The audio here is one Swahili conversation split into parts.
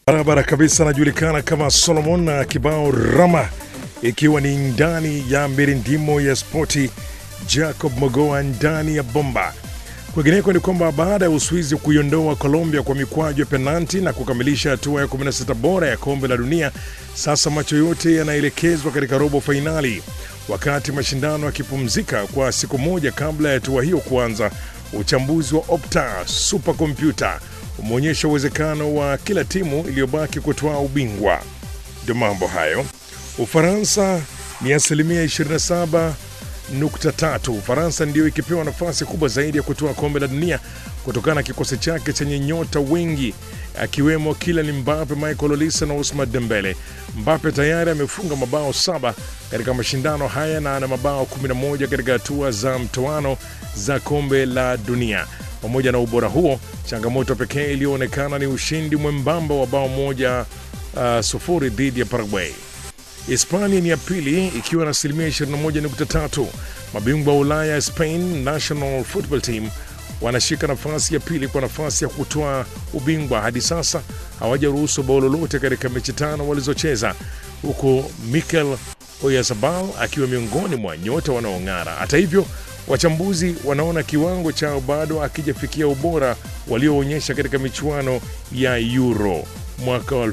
barabara kabisa, anajulikana kama Solomon na kibao Rama, ikiwa ni ndani ya mirindimo ya spoti. Jacob Mogoa ndani ya bomba. Kwingineko ni kwamba baada ya Uswizi kuiondoa Colombia kwa mikwaju ya penalti na kukamilisha hatua ya 16 bora ya kombe la dunia, sasa macho yote yanaelekezwa katika robo fainali. Wakati mashindano yakipumzika kwa siku moja kabla ya hatua hiyo kuanza, uchambuzi wa Opta supercomputer umeonyesha uwezekano wa kila timu iliyobaki kutoa ubingwa. Ndio mambo hayo. Ufaransa ni asilimia 27 nukta tatu. Ufaransa ndiyo ikipewa nafasi kubwa zaidi ya kutoa kombe la dunia kutokana na kikosi chake chenye nyota wengi akiwemo Kylian Mbappe, Michael Olise na Ousmane Dembele. Mbappe tayari amefunga mabao saba katika mashindano haya na ana mabao 11 katika hatua za mtoano za kombe la dunia. Pamoja na ubora huo, changamoto pekee iliyoonekana ni ushindi mwembamba wa bao moja uh, sufuri dhidi ya Paraguay. Hispania ni ya pili ikiwa na asilimia 21.3. Mabingwa wa Ulaya Spain National Football Team wanashika nafasi ya pili kwa nafasi ya kutoa ubingwa. Hadi sasa hawajaruhusu bao lolote katika mechi tano walizocheza, huku Mikel Oyarzabal akiwa miongoni mwa nyota wanaong'ara. Hata hivyo, wachambuzi wanaona kiwango chao bado akijafikia ubora walioonyesha katika michuano ya Euro mwaka wa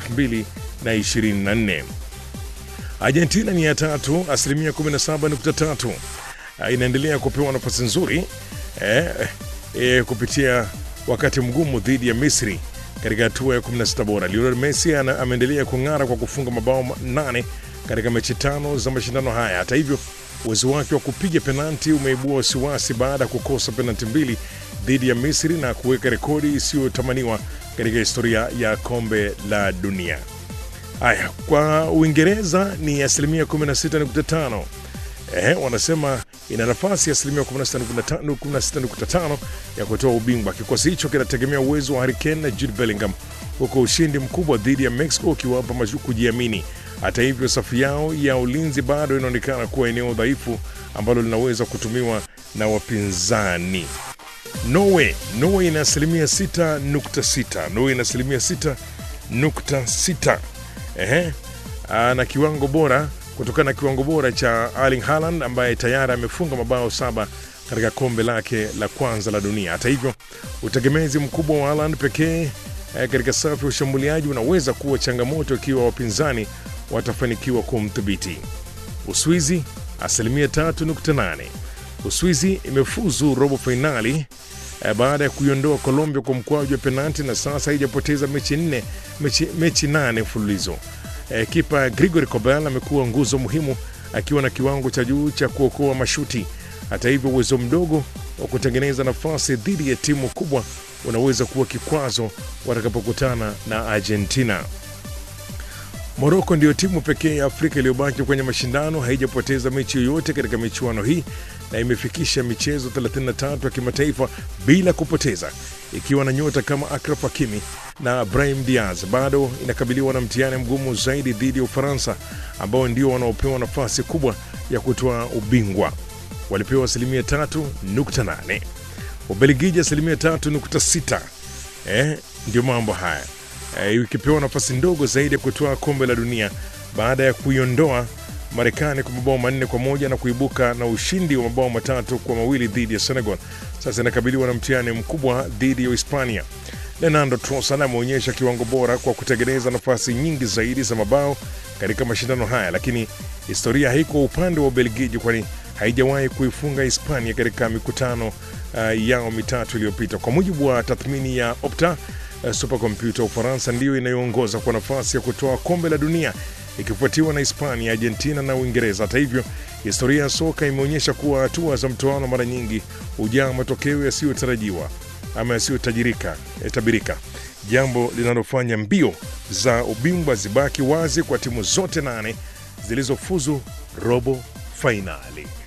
2024. Argentina ni ya tatu, asilimia 17.3. Inaendelea kupewa nafasi nzuri eh, eh, kupitia wakati mgumu dhidi ya Misri katika hatua ya 16 bora. Lionel Messi ana- ameendelea kung'ara kwa kufunga mabao nane katika mechi tano za mashindano haya. Hata hivyo, uwezo wake wa kupiga penalti umeibua wasiwasi baada ya kukosa penalti mbili dhidi ya Misri na kuweka rekodi isiyotamaniwa katika historia ya kombe la dunia. Haya, kwa Uingereza ni asilimia 16.5. Eh, wanasema ina nafasi ya asilimia 16.5 16.5 ya kutoa ubingwa. Kikosi hicho kinategemea uwezo wa Harry Kane na Jude Bellingham, huku ushindi mkubwa dhidi ya Mexico ukiwapa mashu kujiamini. Hata hivyo, safu yao ya ulinzi bado inaonekana kuwa eneo dhaifu ambalo linaweza kutumiwa na wapinzani. Norway, Norway ina asilimia 6.6. Norway ina asilimia 6.6 ehe, Aa, na kiwango bora kutokana na kiwango bora cha Erling Haaland ambaye tayari amefunga mabao saba katika kombe lake la kwanza la dunia. Hata hivyo, utegemezi mkubwa wa Haaland pekee eh, katika safu ya ushambuliaji unaweza kuwa changamoto ikiwa wapinzani watafanikiwa kumdhibiti. Uswizi asilimia 3.8. Uswizi imefuzu robo fainali eh, baada ya kuiondoa Colombia kwa mkwaju wa penalti na sasa haijapoteza mechi nne mechi, mechi nane mfululizo. Eh, kipa Grigori Kobel amekuwa nguzo muhimu akiwa na kiwango cha juu cha kuokoa mashuti. Hata hivyo, uwezo mdogo wa kutengeneza nafasi dhidi ya timu kubwa unaweza kuwa kikwazo watakapokutana na Argentina. Moroko ndiyo timu pekee ya Afrika iliyobaki kwenye mashindano, haijapoteza mechi yoyote katika michuano hii na imefikisha michezo 33 ya kimataifa bila kupoteza, ikiwa na nyota kama Akraf Hakimi na Brahim Diaz. Bado inakabiliwa na mtihani mgumu zaidi dhidi ya Ufaransa ambao ndio wanaopewa nafasi kubwa ya kutoa ubingwa. Walipewa asilimia 3.8, Ubelgiji asilimia 3.6. Eh, ndio mambo haya eh, ikipewa nafasi ndogo zaidi ya kutoa kombe la dunia baada ya kuiondoa Marekani kwa mabao manne kwa moja na kuibuka na ushindi wa mabao matatu kwa mawili dhidi ya Senegal. Sasa inakabiliwa na mtihani mkubwa dhidi ya Hispania. Leandro Trossard ameonyesha kiwango bora kwa kutengeneza nafasi nyingi zaidi za mabao katika mashindano haya, lakini historia haiko upande wa Ubelgiji, kwani haijawahi kuifunga Hispania katika mikutano uh, yao mitatu iliyopita. Kwa mujibu wa tathmini ya Opta uh, supercomputer, Ufaransa ndiyo inayoongoza kwa nafasi ya kutoa kombe la dunia ikifuatiwa na Hispania, Argentina na Uingereza. Hata hivyo, historia ya soka imeonyesha kuwa hatua za mtoano mara nyingi hujaa matokeo yasiyotarajiwa ama yasiyotajirika eh, tabirika, jambo linalofanya mbio za ubingwa zibaki wazi kwa timu zote nane zilizofuzu robo fainali.